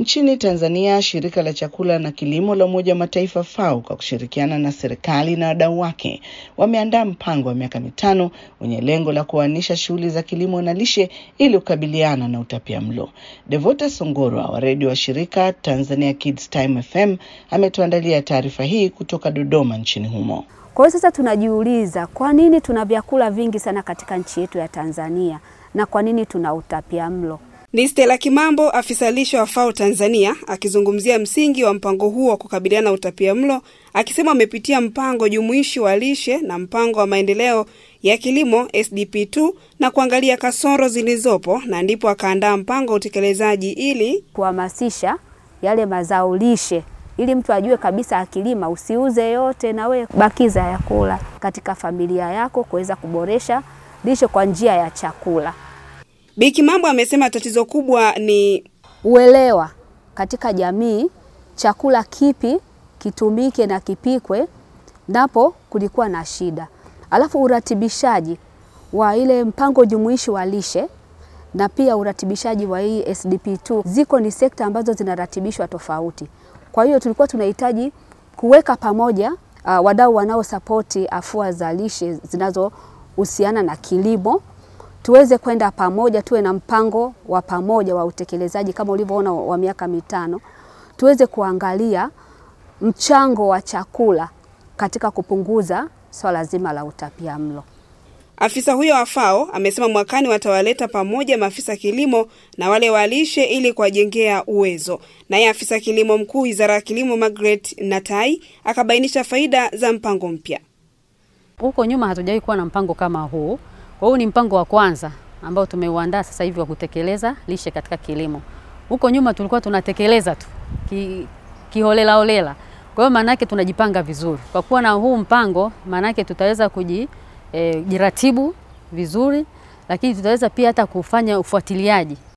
Nchini Tanzania, shirika la chakula na kilimo la Umoja wa Mataifa FAO kwa kushirikiana na serikali na wadau wake wameandaa mpango wa miaka mitano wenye lengo la kuanisha shughuli za kilimo na lishe ili kukabiliana na utapiamlo. Devota Songorwa wa redio wa shirika Tanzania Kids Time FM ametuandalia taarifa hii kutoka Dodoma nchini humo. Kwa hiyo sasa tunajiuliza kwa nini tuna vyakula vingi sana katika nchi yetu ya Tanzania na kwa nini tuna utapiamlo? Ni Stella Kimambo, afisa lishe wa FAO Tanzania, akizungumzia msingi wa mpango huo wa kukabiliana na utapiamlo, akisema wamepitia mpango jumuishi wa lishe na mpango wa maendeleo ya kilimo SDP2 na kuangalia kasoro zilizopo, na ndipo akaandaa mpango wa utekelezaji ili kuhamasisha yale mazao lishe ili mtu ajue kabisa akilima usiuze yote, na we bakiza ya kula katika familia yako kuweza kuboresha lishe kwa njia ya chakula. Bi Kimambo amesema tatizo kubwa ni uelewa katika jamii, chakula kipi kitumike na kipikwe, napo kulikuwa na shida. Alafu uratibishaji wa ile mpango jumuishi wa lishe na pia uratibishaji wa hii SDP2, ziko ni sekta ambazo zinaratibishwa tofauti. Kwa hiyo tulikuwa tunahitaji kuweka pamoja uh, wadau wanaosapoti afua za lishe zinazohusiana na kilimo tuweze kwenda pamoja, tuwe na mpango wa pamoja wa utekelezaji kama ulivyoona wa miaka mitano, tuweze kuangalia mchango wa chakula katika kupunguza swala zima la utapiamlo. Afisa huyo wa FAO amesema mwakani watawaleta pamoja maafisa kilimo na wale wa lishe ili kuwajengea uwezo. Naye afisa kilimo mkuu wizara ya kilimo Margaret Natai akabainisha faida za mpango mpya. Huko nyuma hatujawahi kuwa na mpango kama huu. Kwa hiyo ni mpango wa kwanza ambao tumeuandaa sasa hivi wa kutekeleza lishe katika kilimo. Huko nyuma tulikuwa tunatekeleza tu ki, kiholela holela. Kwa hiyo maana yake tunajipanga vizuri. Kwa kuwa na huu mpango, maana yake tutaweza kujiratibu e, vizuri, lakini tutaweza pia hata kufanya ufuatiliaji